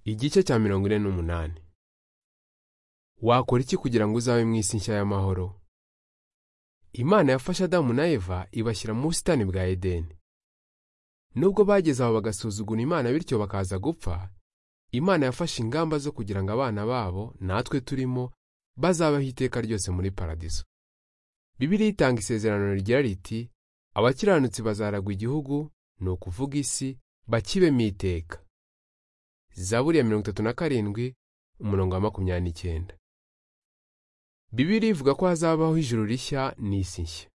Igice cya mirongo ine n'umunani. Wakora iki kugira ngo uzabe mu isi nshya y'amahoro? Imana yafashe Adamu na Eva ibashyira mu busitani bwa Edeni. Nubwo bageze aho bagasuzugura Imana bityo bakaza gupfa, Imana yafashe ingamba zo kugira ngo abana babo, natwe turimo, bazabaho iteka ryose muri paradiso. Bibiliya itanga isezerano rigira riti, abakiranutsi bazaragwa igihugu, ni ukuvuga isi, bakibemo iteka. Zaburi ya mirongo itatu na karindwi umurongo wa makumyabiri n'icyenda Bibiliya ivuga ko hazabaho ijuru rishya n'isi nshya.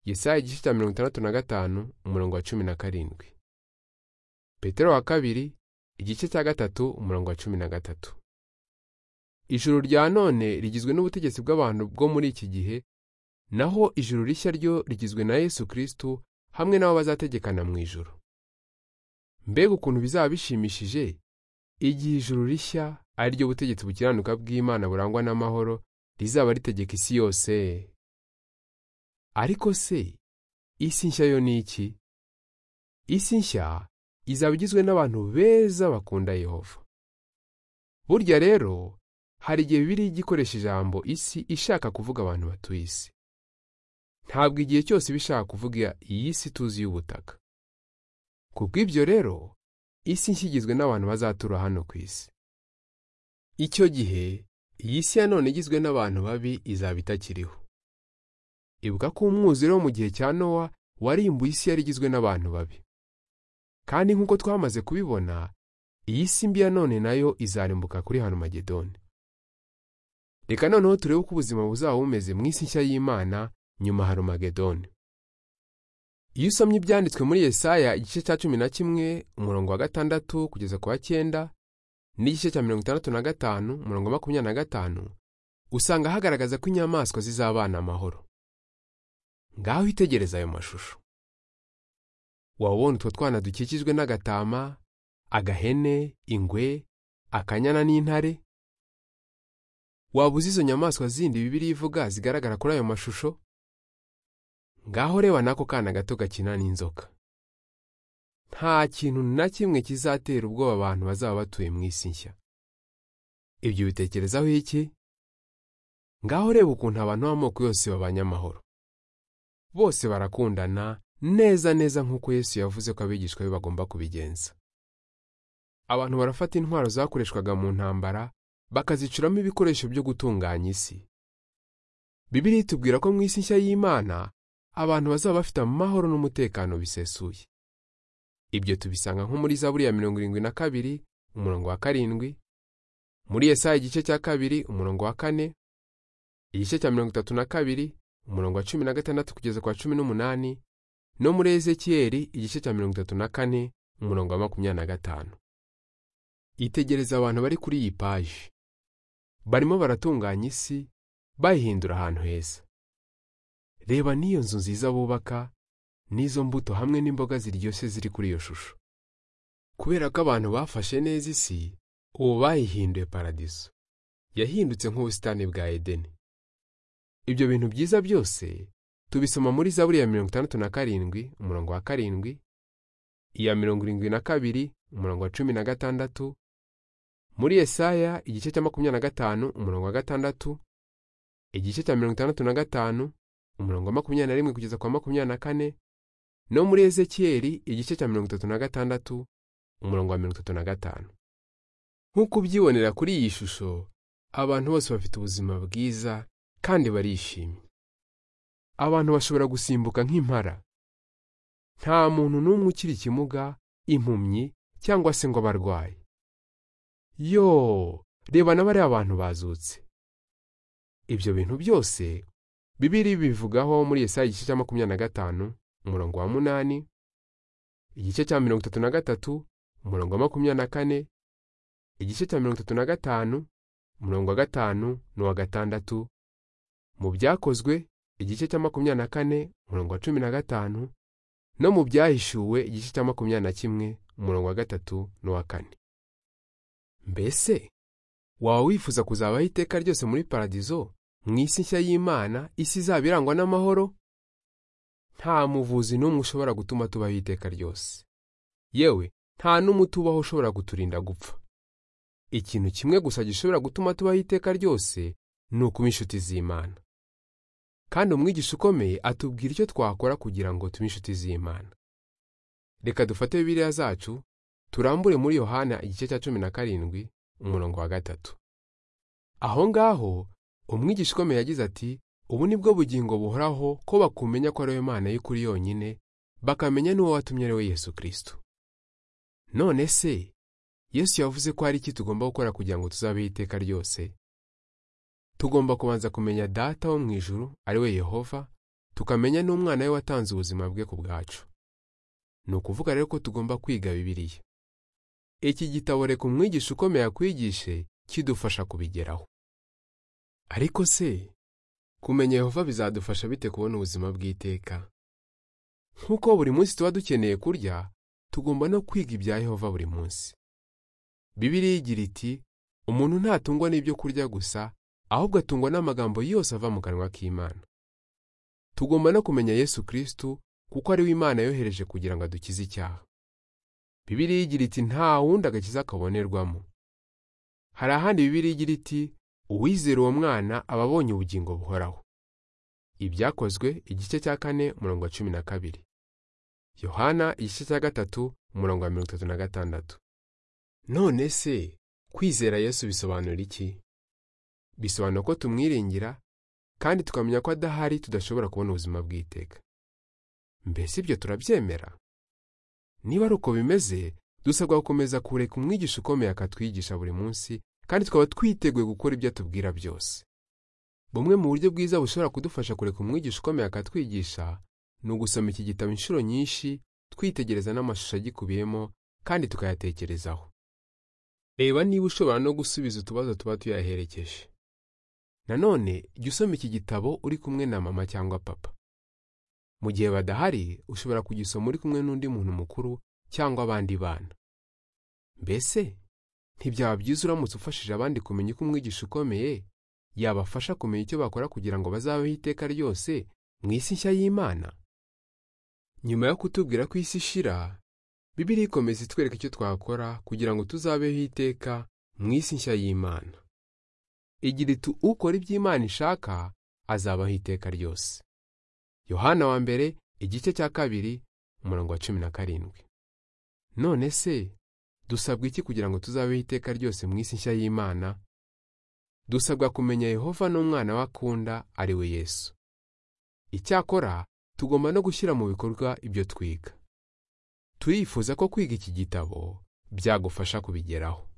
Yesaya igice cya mirongo itandatu na gatanu umurongo wa cumi na karindwi. Petero wa kabiri igice cya gatatu umurongo wa cumi na gatatu. Ijuru rya none rigizwe n'ubutegetsi bw'abantu bwo muri iki gihe, naho ijuru rishya ryo rigizwe na Yesu Kristo hamwe n'abo bazategekana mu ijuru. Mbega ukuntu bizaba bishimishije igihe ijuru rishya ari ryo butegetsi bukiranuka bw'Imana burangwa n'amahoro rizaba ritegeka isi yose. Ariko se isi nshya yo ni iki? Isi nshya izaba igizwe n'abantu beza bakunda Yehova. Burya rero hari igihe Bibiliya ijya ikoresha ijambo isi ishaka kuvuga abantu batuye isi. Ntabwo igihe cyose iba ishaka kuvuga iyi si tuzi y'ubutaka. Kubw'ibyo rero, isi nshya igizwe n'abantu bazatura hano ku isi. Icyo gihe, iyi si ya none igizwe n'abantu babi izaba itakiriho. Ibuka ko umwuzure wo mu gihe cya Nowa warimbuye isi yari igizwe n'abantu babi. Kandi nk'uko twamaze kubibona, iyi si mbi ya none nayo izarimbuka kuri Hanumagedoni. Reka noneho turebe uko ubuzima buzaba bumeze mu isi nshya y'Imana nyuma ya Hanumagedoni. Iyo usomye ibyanditswe muri Yesaya igice cya cumi na kimwe umurongo wa gatandatu kugeza ku wa cyenda n'igice cya mirongo itandatu na gatanu umurongo wa makumyabiri na gatanu usanga hagaragaza ko inyamaswa zizabana amahoro. Ngaho itegereza ayo mashusho. Wawubona utwo twana dukikijwe n'agatama, agahene, ingwe, akanyana n'intare? Waba uzi izo nyamaswa zindi Bibiliya ivuga zigaragara kuri ayo mashusho? Ngaho reba n'ako kana gato gakina n'inzoka. Nta kintu na kimwe kizatera ubwoba abantu bazaba batuye mu isi nshya. Ibyo bitekerezaho iki? Ngaho reba ukuntu abantu b'amoko yose babanye amahoro. Bose barakundana neza neza nk'uko Yesu yavuze ko abigishwa be bagomba kubigenza. Abantu barafata intwaro zakoreshwaga mu ntambara, bakazicuramo ibikoresho byo gutunganya isi. Bibiliya itubwira ko mu isi nshya y'Imana, abantu bazaba bafite amahoro n'umutekano bisesuye. Ibyo tubisanga nko muri Zaburi ya mirongo irindwi na kabiri umurongo wa karindwi, muri Yesaya igice cya kabiri umurongo wa kane, igice cya mirongo itatu na kabiri umurongo wa cumi na gatandatu kugeza ku wa cumi n'umunani, no muri Ezekiyeli igice cya mirongo itatu na kane umurongo wa makumyabiri na gatanu. Itegereza abantu bari kuri iyi paji. Barimo baratunganya isi, bayihindura ahantu heza. Reba n'iyo nzu nziza bubaka, n'izo mbuto hamwe n'imboga ziryoshye ziri kuri iyo shusho. Kubera ko abantu bafashe neza isi, ubu bayihinduye paradiso. Yahindutse nk'ubusitani bwa Edeni. Ibyo bintu byiza byose, tubisoma muri Zaburi ya mirongo itandatu na karindwi, umurongo wa karindwi, iya mirongo irindwi na kabiri, umurongo wa cumi na gatandatu, muri Yesaya igice cya makumyabiri na gatanu, umurongo wa gatandatu, igice cya mirongo itandatu na gatanu, umurongo wa makumyabiri na rimwe kugeza kwa makumyabiri na kane no muri Ezekiyeli igice cya mirongo itatu na gatandatu umurongo wa mirongo itatu na gatanu nk'uko ubyibonera kuri iyi shusho abantu bose bafite ubuzima bwiza kandi barishimye abantu bashobora gusimbuka nk'impara nta muntu n'umwe ukiri ikimuga impumyi cyangwa se ngo abarwaye yo reba n'abariya abantu bazutse ibyo bintu byose Bibiliya bivugaho muri Yesaya igice cya makumyabiri na gatanu umurongo wa munani, igice cya mirongo itatu na gatatu umurongo wa makumyabiri na kane, igice cya mirongo itatu na gatanu umurongo wa gatanu n'uwa gatandatu, mu byakozwe igice cya makumyabiri na kane umurongo wa cumi na gatanu, no mu byahishuwe igice cya makumyabiri na kimwe umurongo wa gatatu n'uwa kane. Mbese waba wifuza kuzabaho iteka ryose muri paradizo? mu isi nshya y'Imana isi izaba irangwa n'amahoro nta muvuzi n'umwe ushobora gutuma tubaho iteka ryose yewe nta n'umuti ubaho ushobora guturinda gupfa ikintu kimwe gusa gishobora gutuma tubaho iteka ryose ni ukuba inshuti z'imana kandi umwigisha ukomeye atubwira icyo twakora kugira ngo tube inshuti z'imana reka dufate bibiliya zacu turambure muri yohana igice cya cumi na karindwi umurongo wa gatatu aho ngaho umwigisha ukomeye yagize ati ubu ni bwo bugingo buhoraho ko bakumenya ko ari we mana y'ukuri yonyine bakamenya n'uwo watumye ari we yesu kirisito none se yesu yavuze ko hari iki tugomba gukora kugira ngo tuzabeho iteka ryose tugomba kubanza kumenya data wo mu ijuru ari we yehova tukamenya n'umwana we watanze ubuzima bwe ku bwacu ni ukuvuga rero ko tugomba kwiga bibiliya iki gitabo reka umwigisha ukomeye akwigishe kidufasha kubigeraho ariko se kumenya yehova bizadufasha bite kubona ubuzima bw'iteka nk'uko buri munsi tuba dukeneye kurya tugomba no kwiga ibya yehova buri munsi bibiliya igira iti umuntu ntatungwa n'ibyo kurya gusa ahubwo atungwa n'amagambo yose ava mu kanwa k'imana tugomba no kumenya yesu kirisitu kuko ari we imana yohereje kugira ngo adukize icyaha bibiliya igira iti nta wundi agakiza kabonerwamo hari ahandi bibiliya igira iti uwizera uwo mwana aba abonye ubugingo buhoraho ibyakozwe igice cya kane umurongo wa cumi na kabiri yohana igice cya gatatu umurongo wa mirongo itatu na gatandatu none se kwizera yesu bisobanura iki bisobanura ko tumwiringira kandi tukamenya ko adahari tudashobora kubona ubuzima bw'iteka mbese ibyo turabyemera niba ari uko bimeze dusabwa gukomeza kureka umwigisha ukomeye akatwigisha buri munsi kandi tukaba twiteguye gukora ibyo atubwira byose bumwe mu buryo bwiza bushobora kudufasha kureka umwigisha ukomeye akatwigisha ni ugusoma iki gitabo inshuro nyinshi twitegereza n'amashusho agikubiyemo kandi tukayatekerezaho reba niba ushobora no gusubiza utubazo tuba tuyaherekeje nanone jya usoma iki gitabo uri kumwe na mama cyangwa papa mu gihe badahari ushobora kugisoma uri kumwe n'undi muntu mukuru cyangwa abandi bana mbese ntibyaba byiza uramutse ufashije abandi kumenya uko umwigisha ukomeye yabafasha kumenya icyo bakora kugira ngo bazabeho iteka ryose mu isi nshya y'imana nyuma yo kutubwira ko isi ishira bibiliya ikomeza itwereka icyo twakora kugira ngo tuzabeho iteka mu isi nshya y'imana igira itu ukora ibyo imana ishaka azabaho iteka ryose yohana wa mbere igice cya kabiri umurongo wa cumi na karindwi none se dusabwa iki kugira ngo tuzabeho iteka ryose mu isi nshya y'imana dusabwa kumenya yehova n'umwana we akunda ari we yesu icyakora tugomba no gushyira mu bikorwa ibyo twiga turifuza ko kwiga iki gitabo byagufasha kubigeraho